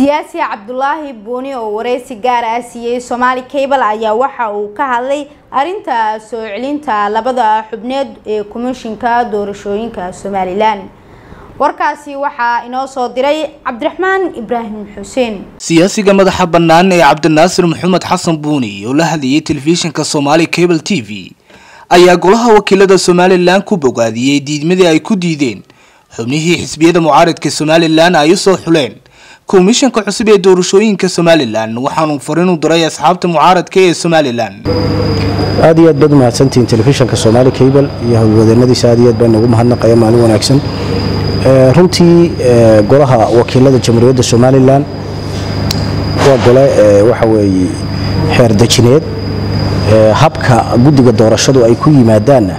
siyaasi cabdulaahi buuni oo wareysi gaar ah siiyey somaali cable ayaa waxa uu ka hadlay arinta soo celinta labada xubneed ee komishinka doorashooyinka somalilan warkaasi waxaa inoo soo diray cabdiraxmaan ibraahim xuseen siyaasiga madaxa bannaan ee cabdinaasir maxamed xasan buuni oo la hadlayay telefishinka somaali cable t v ayaa golaha wakiilada somalilan ku bogaadiyey diidmadii ay ku diideen xubnihii xisbiyada mucaaridka somalilan ay usoo xuleen komishanka cusub ee doorashooyinka somalilan waxaanu farin u diray asxaabta mucaaradka ee somalilan aad iyo aad baad umahadsantihiin telefishanka somaali cable iyo howlwadeenadiisa aad iyo aad baan ugu mahadnaqaya maalin wanaagsan runtii golaha wakiilada jamhuuriyadda somalilan waa gole waxa weeye xeer dejineed habka guddiga doorashadu ay ku yimaadaanna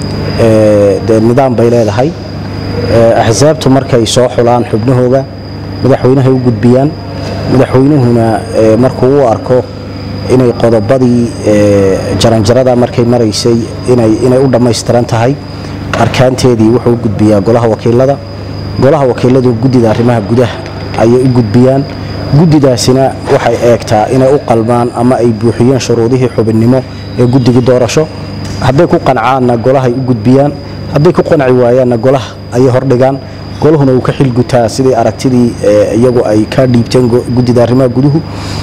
dee nidaam bay leedahay axsaabtu markay soo xulaan xubnahooga madaxweynahay u gudbiyaan madaxweynuhuna markuu u arko inay qodobadii jaranjarada markay maraysay inay u dhammaystiran tahay arkaanteedii wuxuu u gudbiyaa golaha wakiilada golaha wakiiladu guddida arrimaha gudaha ayay u gudbiyaan guddidaasina waxay eegtaa inay u qalmaan ama ay buuxiyeen shuruudihii xubinnimo ee guddigii doorasho hadday ku qancaanna golahay u gudbiyaan hadday ku qanci waayaanna golaha ayay hordhigaan golahuna uu ka xilgutaa sidii aragtidii iyagu ay ka dhiibteen guddida arrimaha guduhu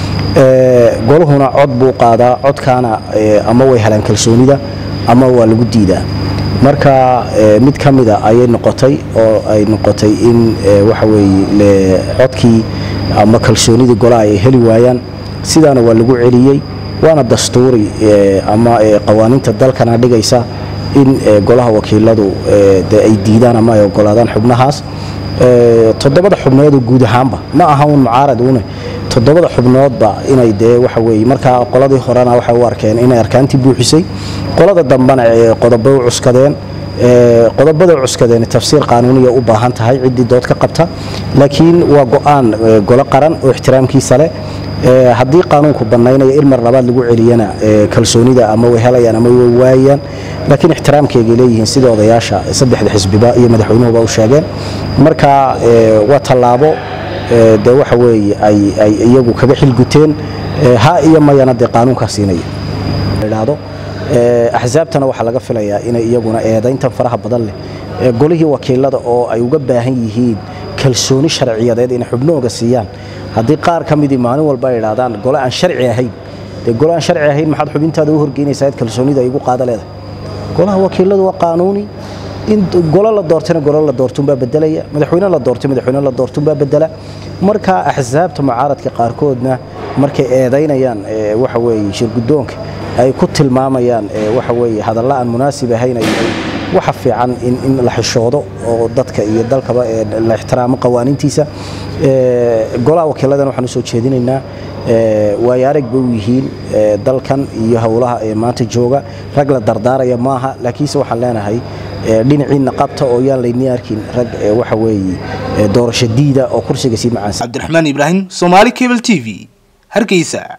goluhuna cod buu qaadaa codkaana ama way helaan kalsoonida ama waa lagu diidaa marka mid ka mida ayay noqotay oo ay noqotay in waxa weeye codkii ama kalsoonidii golaha ay heli waayaan sidaana waa lagu celiyey waana dastuuri ama qawaaniinta dalkana dhigaysa in golaha wakiiladu de ay diidaan ama ay ogolaadaan xubnahaas toddobada xubnoodoo guud ahaanba ma aha un mucaarad une toddobada xubnoodba inay dee waxa weye markaa qoladii horena waxay u arkeen inay arkaantii buuxisay qolada dambena qodobay u cuskadeen qodobada cuskadeen tafsiir qaanuuniya u baahan tahay ciddii dood ka qabta laakiin waa go-aan golo qaran oo ixtiraamkiisa leh haddii qaanuunku bannaynaya in mar labaad lagu celiyana kalsoonida ama way helayaan ama way waayaan laakiin ixtiraamkeegay leeyihiin sidii odayaasha saddexda xisbiba iyo madaxweynuhuba u sheegeen marka waa tallaabo de waxa weeye ay iyagu kaga xilguteen ha iyo mayana dee qaanuunkaa siinaya idhaahdo axsaabtana waxaa laga filayaa inay iyaguna eedayntan faraha badan leh golihii wakiilada oo ay uga baahan yihiin kalsooni sharciyadeed inay xubnahooga siiyaan haddii qaar ka midii maalin walba ay idhaahdaan gole aan sharci ahayn dee gole aan sharci ahayn maxaad xubintaada u horgeynaysaa id kalsoonida ay igu qaada leedahay golaha wakiiladu waa qaanuuni in golo la doortayna golo la doortunbaa bedelaya madaxweyne la doortay madaxweyne la doortunbaa bedela marka axsaabta mucaaradka qaarkoodna markay eedaynayaan waxa weeye shirguddoonka ay ku tilmaamayaan waxa weeye hadalla aan munaasib ahayn waxa fiican in la xishoodo oo dadka iyo dalkaba la ixtiraamo qawaaniintiisa golaha wakiiladan waxaan usoo jeedinaynaa waayo arag bay u yihiin dalkan iyo howlaha ee maanta jooga rag la dardaaraya maaha laakiinse waxaan leenahay dhinaciina qabta oo yaan laynii arkin rag waxa weeye doorasho diida oo kursiga sii macaansan cabdiraxmaan ibraahim somaali cable t v hargeysa